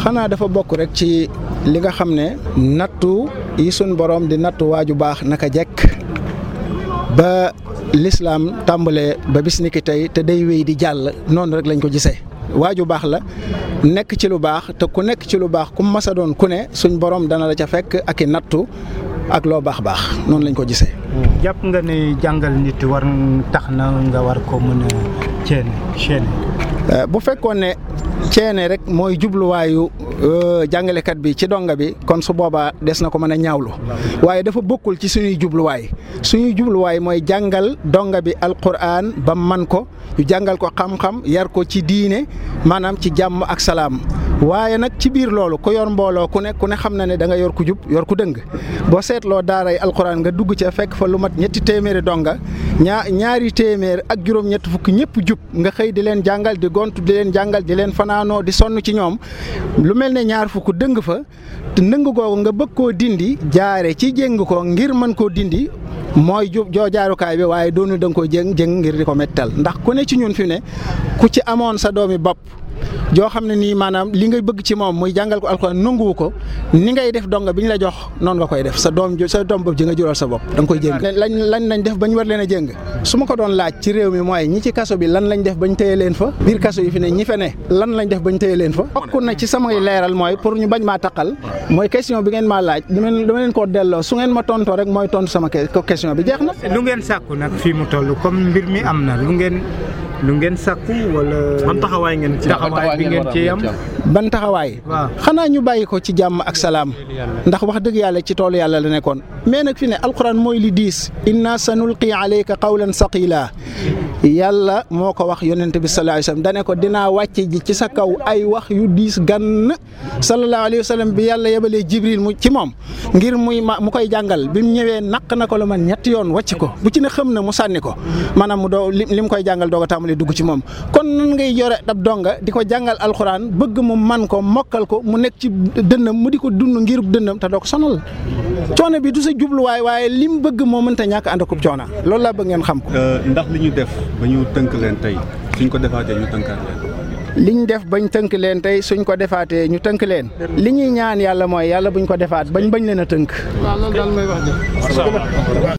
xanaa dafa bokk rek ci li nga xam ne nattu yi suñ borom di nattu waaju baax naka jekk ba lislaam tàmbalee ba bis ni ki tey te day wéy di jàll noonu rek lañ ko gisee waaju baax la nekk ci lu baax te ku nekk ci lu baax ku masa doon ku ne suñ borom dana la ca fekk ak i nattu ak loo baax baax noonu lañ ko gisee. jàpp nga ne jàngal nit war tax na nga war ko mën a ceene ceene bu fekkoon ne ceene rek mooy jubluwaayu jàngalekat bi ci donga bi kon su boobaa des na ko mën a ñaawlu waaye dafa bokkul ci suñuy jubluwaay suñuy jubluwaay mooy jàngal donga bi alquran ba man ko ñu jàngal ko xam-xam yar ko ci diine maanaam ci jàmm ak salaam waaye nag ci biir loolu ku yor mbooloo ku ne ku ne xam na ne da nga yor ku jub yor ku dëng boo seetloo daaray alquran nga dugg ca fekk fa lu mat ñetti téeméeri donga ñaa ñaari téeméer ak juróom-ñett fukk ñëpp jub nga xëy di leen jàngal di gontu di leen jàngal di leen fanaanoo di sonn ci ñoom lu mel ne ñaar fukk dëng fa te ndëng googu nga bëgg koo dindi jaare ci jéng ko ngir mën koo dindi mooy ju joo jaarukaay bi waaye doonu da nga koy jéng jéng ngir di ko mettal ndax ku ne ci ñun fi ne ku ci amoon sa doomi bopp joo xam ne nii maanaam li ngay bëgg ci moom muy jàngal ko alxuraan nanguwu ko ni ngay def donga bi ñu la jox noonu nga koy def sa doom sa doom bopp ji nga jural sa bopp da nga koy jéng lañ lañ lañ def ba ñu war leen a jéng su ma ko doon laaj ci réew mi mooy ñi ci kaso bi lan lañ def bañ téye leen fa biir kaso yi fi ne ñi fe ne lan lañ def bañ téye leen fa bokk na ci samay leeral mooy pour ñu bañ maa taqal mooy question bi ngeen maa laaj dama leen koo delloo su ngeen ma tontoo rek mooy tontu sama question bi jeex na lu ngeen sàkku nag fii mu toll comme mbir mi am na lu ngeen lu ngeen sàkku wala. ban taxawaay ngeen ci taxawaay bi ngeen ci am. ban taxawaay. waaw xanaa ñu bàyyi ko ci jàmm ak salaam. ndax wax dëgg yàlla ci toolu yàlla la nekkoon. mais nag fi ne alquran mooy li diis. inna sanulqi alayka qawlan saqila yàlla moo ko wax yonent bi sallallahu alayhi wa sallam dane ko dinaa wàcce ji ci sa kaw ay wax yu diis gann sallallahu alayhi wa sallam bi yàlla yebalee jibril mu ci moom ngir muy ma mu koy jàngal bi mu ñëwee naq na ko lu man ñetti yoon wàcc ko bu ci ne xam na mu sànni ko maanaam mu doo li mu koy jàngal doog a tàmbali dugg ci moom kon nan ngay yore ab donga di ko jàngal alxuraan bëgg mu man ko mokkal ko mu nekk ci dënnam mu di ko dund ngir dënnam te doo ko sonal coono bi du sa jubluwaay waaye li mu bëgg moo mënta ñàkk ànd akub coono loolu laa bëgg ngeen xam ko. ndax li ñu def ba ñu tënk leen tey suñ ko defaatee ñu tënkaat leen. liñ def bañ tënk leen tey suñ ko defaatee ñu tënk leen li ñuy ñaan yàlla mooy yàlla buñ ko defaat bañ bañ leen a tënk.